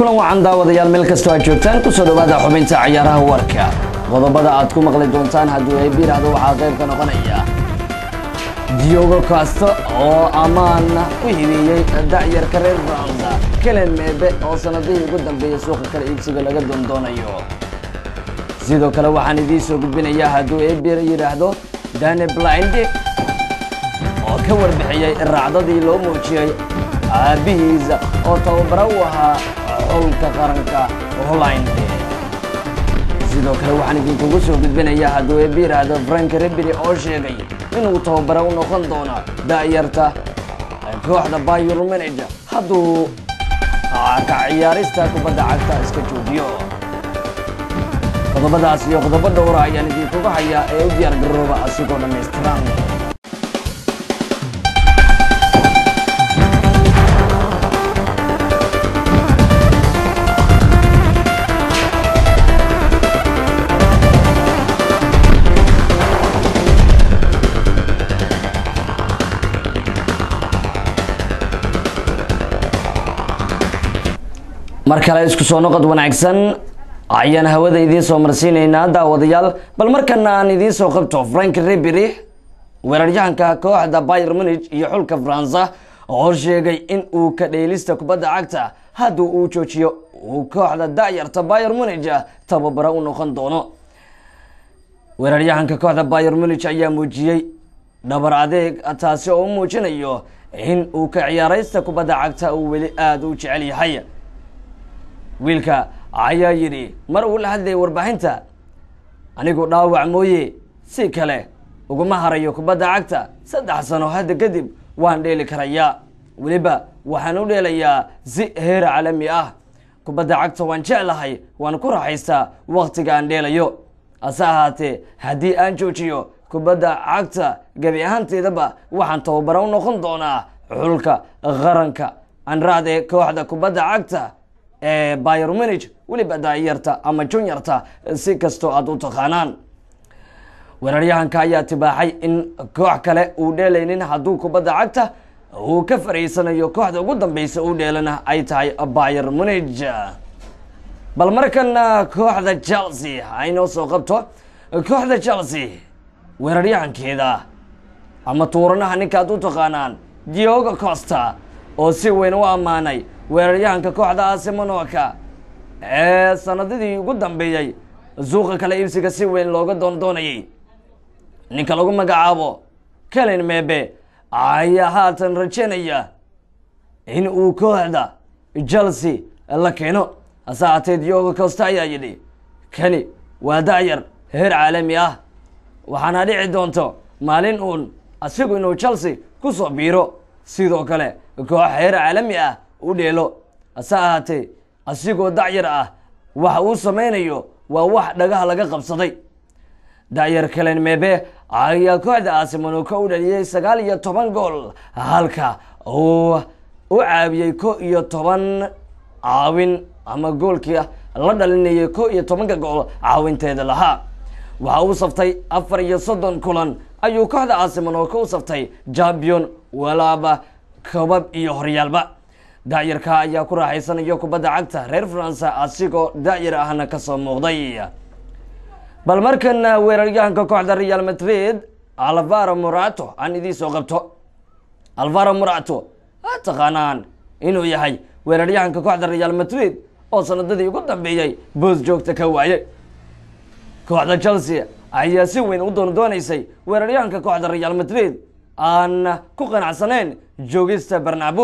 kulan wacan daawadayaal meel kastoo aad joogtaan kusoo dhawaada xubinta cayaaraha warka qodobada aad ku maqli doontaan hadduu ay biirahdo waxaa qayb ka noqonaya diogo kasta oo ammaana u hibeeyey dacyarka reer faransa kelen meebe oo sanadihii ugu dambeeyey suuqa kala iibsiga laga doondoonayo sidoo kale waxaan idiin soo gudbinayaa hadduu ay biir yidhaahdo dane blind oo ka warbixiyey raacdadii loo muujiyey aabbihiisa oo tababaro u ahaa xulka qaranka holland sidoo kale waxaan idinkugu soo gudbinayaa hadduu eebbi yidhaahdo frank rebiri oo sheegay inuu tababaro u noqon doono da'yarta kooxda bayer manage hadduu ka ciyaarista kubadda cagta iska joojiyo qodobadaas iyo qodobo dhowra ayaan idinkuga hayaa ee u diyaar garooba asigoo dhammaystiran mar kale isku soo noqod wanaagsan ayaan hawada idiin soo marsiinaynaa daawadayaal bal markana aan idiin soo qabto frank ribery weeraryahanka kooxda bayer munich iyo xulka faransa oo sheegay in uu ka dheelista kubadda cagta haddii uu joojiyo uu kooxda da'yarta bayer munich tababaro u noqon doono weeraryahanka kooxda bayer munich ayaa muujiyey dhabar adeeg taasi oo u muujinayo in uu ka ciyaaraysta kubadda cagta uu weli aada u jecel yahay wiilka ayaa yidhi mar uu la hadlayay warbaahinta anigu dhaawac mooye si kale uguma harayo kubadda cagta saddex sano hadda kadib waan dheeli karayaa weliba waxaan u dheelayaa si heer caalami ah kubadda cagta waan jeclahay waan ku raaxaystaa waktiga aan dheelayo hase ahaatee haddii aan joojiyo kubadda cagta gebi ahaanteedaba waxaan tababaro u noqon doonaa xulka qaranka anraade kooxda kubadda cagta ee bayer munich weliba daayarta ama juniorta si kastoo aada u taqaanaan weeraryahanka ayaa tibaaxay in koox kale uu dheelaynin hadduu kubadda cagta uu ka fariisanayo kooxda ugu dambeysa uu dheelana ay tahay bayer munich bal markana kooxda chelsea aynoo soo qabto kooxda chelsea weeraryahankeeda ama tuuranaha ninkaad u taqaanaan diogo costa oo si weyn u ammaanay weeraryahanka kooxda asimonoka ee sanadadii ugu dambeeyey suuqa kala iibsiga si weyn looga doondoonayay ninka lagu magacaabo kelen mebe ayaa haatan rajeynaya in uu kooxda chelsea la keeno hase haatee diogo costa ayaa yidhi kani waa da'yar heer caalami ah waxaana dhici doonto maalin uun asigu inuu chelsea ku soo biiro sidoo kale koox heer caalami ah u dheelo hase ahaatee asigoo dacyar ah waxa uu samaynayo waa wax dhagaha laga qabsaday dacyar kalen mebe ayaa kooxda asimanuka u dhaliyey sagaal iyo toban gool halka uu u caawiyey ko iyo toban caawin ama goolkii la dhalinayay ko iyo tobanka gool caawinteeda lahaa waxa uu saftay afar iyo soddon kulan ayuu kooxda asimanuka u saftay champion walaaba kobab iyo horyaalba dacyarka ayaa ku raaxaysanayo kubadda cagta reer faransa asigoo dacyar ahna kasoo muuqday bal markana weeraryahanka kooxda real madrid alvaro morato aan idiin soo qabto alvaro morato a taqaanaan inuu yahay weeraryahanka kooxda real madrid oo sanadadii ugu dambeeyey boos joogta ka waaye kooxda chelsea ayaa si weyn u doondoonaysay weeraryahanka kooxda real madrid aan ku qanacsanayn joogista barnabo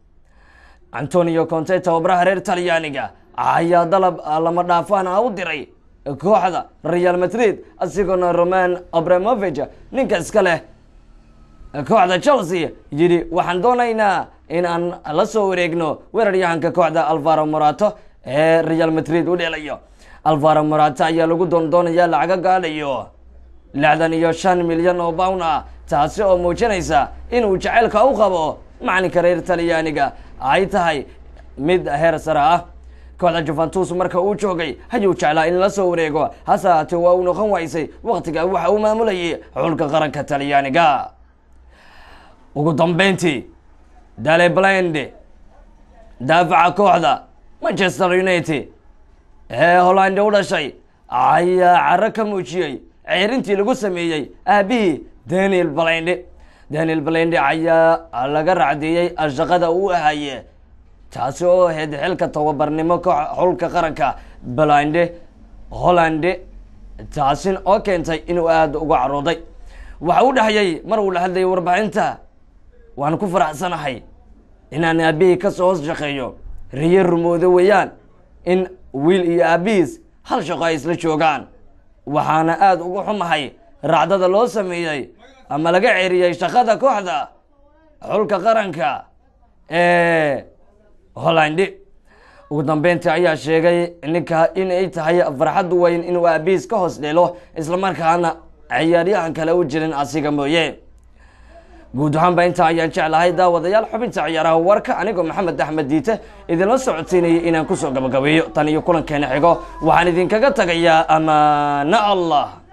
antonio conte tababaraha reer talyaaniga ayaa dalab lama dhaafaan ah u diray kooxda real madrid asigoona roman abramovich ninka iska leh kooxda chelsea yidhi waxaan doonaynaa in aan la soo wareegno weeraryahanka kooxda alvaro morato ee real madrid u dheelayo alvaro morato ayaa lagu doondoonaya lacaga gaadhayo lixdan iyo shan milyan oo bown ah taasi oo muujinaysa inuu jaceylka u qabo macalinka reer talyaaniga ay tahay mid heer sare ah kooxda juventus marka uu joogay hayuu jeclaa in la soo wareego hase haatee waa uu noqon waysay waktiga waxa uu maamulayay xulka qaranka talyaaniga ugu dambeyntii dale blinde daafaca kooxda manchester united ee hollande u dhashay ayaa caro ka muujiyey ceerintii lagu sameeyey aabihii daniel balende daniel balende ayaa laga racdeeyey shaqada uu ahaye taasi oo ahayd xilka tababarnimo ka xulka qaranka balande hollande taasin oo keentay inuu aada uga carooday waxa u dhahayay mar uu la hadlayay warbaaxinta waan ku faraxsanahay inaan aabihii kasoo hoos shaqeeyo riye rumoodo weeyaan in wiil iyo aabihiis hal shaqo ay isla joogaan waxaana aada uga xumahay racdada loo sameeyey ama laga ceriyey shaqada kooxda xulka qaranka ee hollande ugu dambeyntii ayaa sheegay ninka inay tahay farxad weyn inuu aabihiis ka hoos dheelo islamarkaana ciyaaryahan kale u jirin asiga mooye guud ahaanba intaa ayaan jeclahay daawadayaal xubinta ciyaaraha warka anigoo maxamed axmed diite idinla socodsiinayay inaan kusoo gabagabeeyo tan iyo kulankeena xigo waxaan idinkaga tagayaa amaano allah